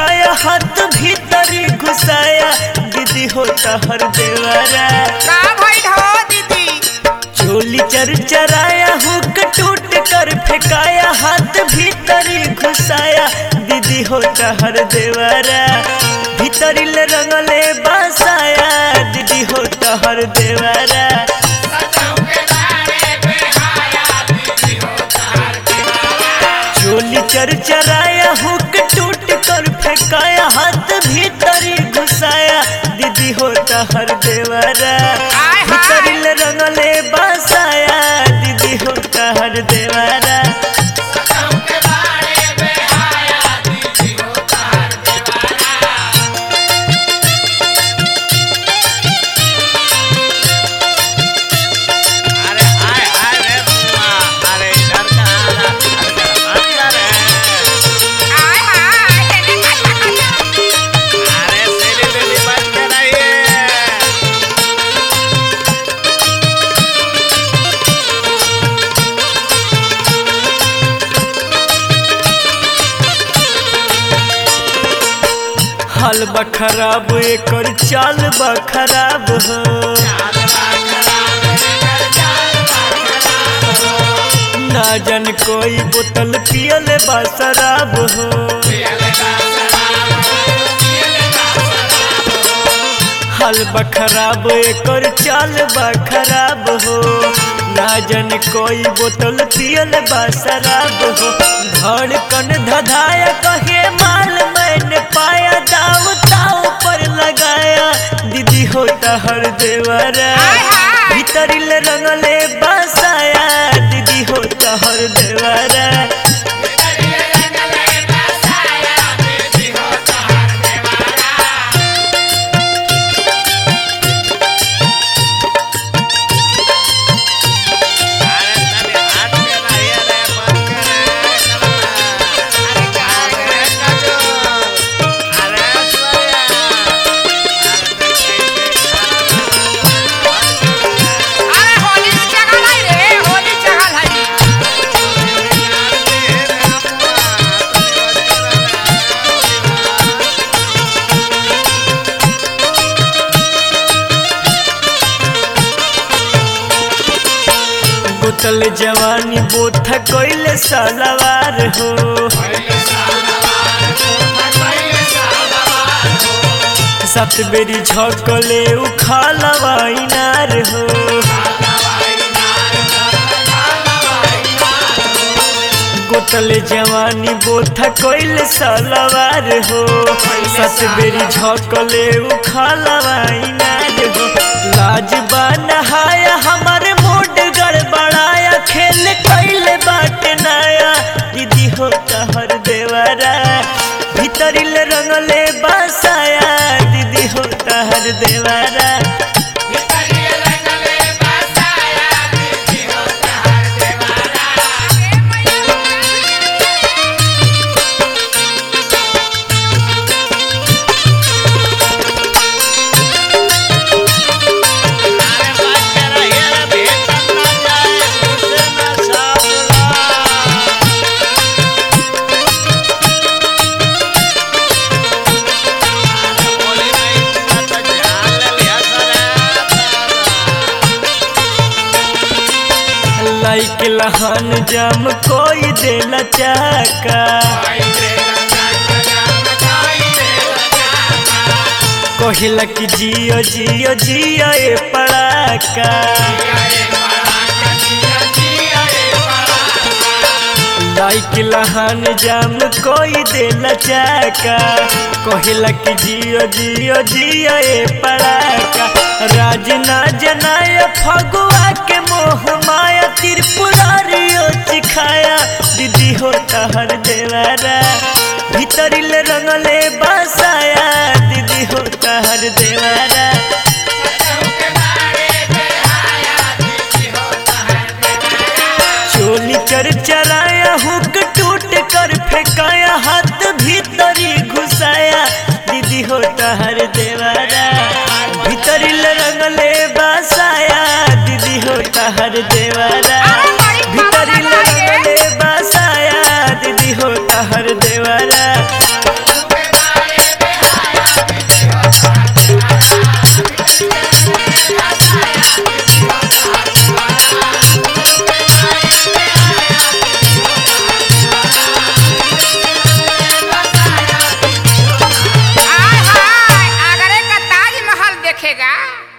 फेंकाया हाथ भीतरी घुसाया दीदी होता हर देवारा का भइल हो दीदी चोली चरचराया हुक टूट कर फेंकाया हाथ भीतरी घुसाया दीदी होता हर देवारा भीतरी ले रंगले बसाया दीदी होता हर देवारा चोली चरचराया हुक टूट कर फेंकाया हाथ भीतरी घुसाया दीदी होता हर देवारा हाय। भीतरी ले रंगले बसाया दीदी होता हर देवारा अरे हाय हाय रे बुआ अरे इधर कहाँ ला अरे अंदर है आय हाय तेने का का अरे तेरी बेबी बच के रहिए हाल बा खराब एकर चाल बा खराब हो ना जन कोई बोतल पियल बा शराब हो हाल बा खराब एकर चाल बा खराब हो ना जन कोई बोतल पियल बा शराब हो धड़कन धधाया कहे माल मैंने पाया दाव ताव पर लगाया दीदी होता हर देवरा हाय हाय। भीतरी ले रंगले बसाया दीदी होता हर देवरा अरे तनी हाथ के रहिए रे बच के रे कलमा अरे रे काजू अरे सुनिया अरे कैसे अरे होली चगल है रे होली चगल है बोतल जवानी बोथ कोइले सालवार हो सात बेरी झकले उखालवा इनार हो गोतल जवानी बोथ कोइले सालवार हो सात बेरी झकले उखालवा इनार हो लाज बा नहाया हमारे मूड गड़बड़ाया खेल कैले बाट नया दीदी होता हर देवरा भीतरी ले रंगले बसाया दीदी होता हर देवरा अरे बच के रहिए रे भीतर ना जाए उसे ना साबुला होली में इतना तो ध्यान ले लिया सरे लाइक लहान जाम कोई देला चाका कहिला कि जियो जियो जियो ए पड़ाका लाइक लहान जाम कोई देला चाका कहिला कि जियो जियो जियो ए पड़ाका राज ना जनाय फगुआ के मोह माया त्रिपुरारियो चिखाया दीदी होता हर देवारा भीतरी ले रंगले बसाया दीदी होता हर देवारा चोली चरचराया हुक टूट कर फेंकाया हाथ भीतरी घुसाया दीदी होता हर देवारा भीतरी ले रंगले बसाया दीदी होता हर देवारा भीतरी ले रंगले बसाया दीदी होता हर देवारा रखेगा